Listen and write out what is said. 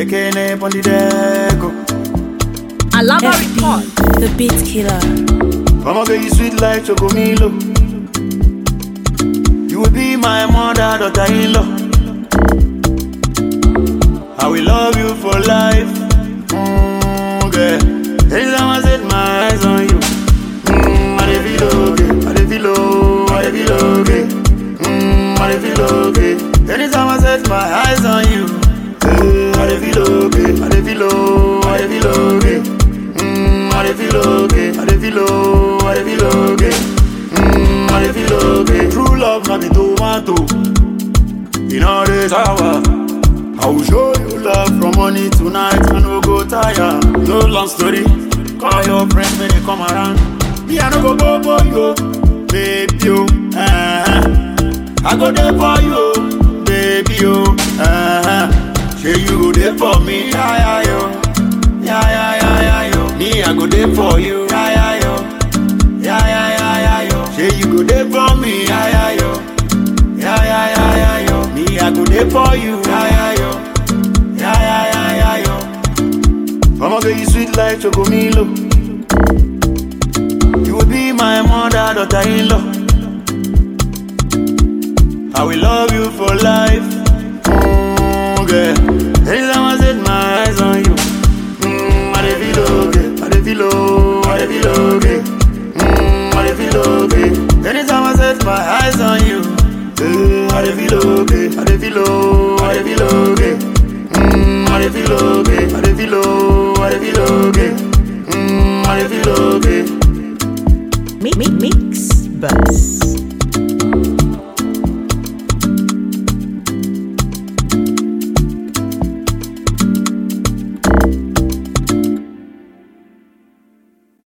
Ekene on the deck. oh. Alaba report. FB, the beat killer. Mama girl, you sweet like Chocomilo. You will be my mother, daughter-in-law. I will love you for life. Mm, girl. Anytime I set my eyes on you, mm, I dey feel okay. I dey feel okay. I dey feel okay. Mm, I dey feel okay. Anytime I set my eyes on you, eh, I dey feel okay. I dey feel okay. I dey feel okay. Mm, I dey feel okay. I dey feel okay. I dey feel okay. Mm, I dey feel okay. True love na be tomato. In all this hour, I will show you love from morning to night. I no go tire. No long story. Call your friends when they come around. Me I no go go for you, baby you. Uh-huh. I go there for you, baby you. Uh-huh. Say you go there for me, yeah yeah yo, yeah yeah yeah yeah yo. Me I go there for you, yeah yeah yo, yeah yeah yeah yeah yo. Say you go there for me, yeah yeah yo. Yeah, yeah, yeah, yeah, yo. Me, I go there for you. Yeah, yeah, yo. Yeah, yeah, yeah, yeah, yo. Mama, girl, you sweet like Chocomilo. You will be my mother, daughter-in-law. I will love you for life. Mm, girl. Anytime I set my eyes on you, mm, I dey feel okay. I dey feel okay. I dey feel okay. Mm, I dey feel okay. Anytime I set my eyes on you, eh, I dey feel okay. I dey feel okay. I dey feel okay. Mm, I dey feel okay. I dey feel okay. I dey feel okay. Mm, I dey feel okay. Mi- mi- Mix bus.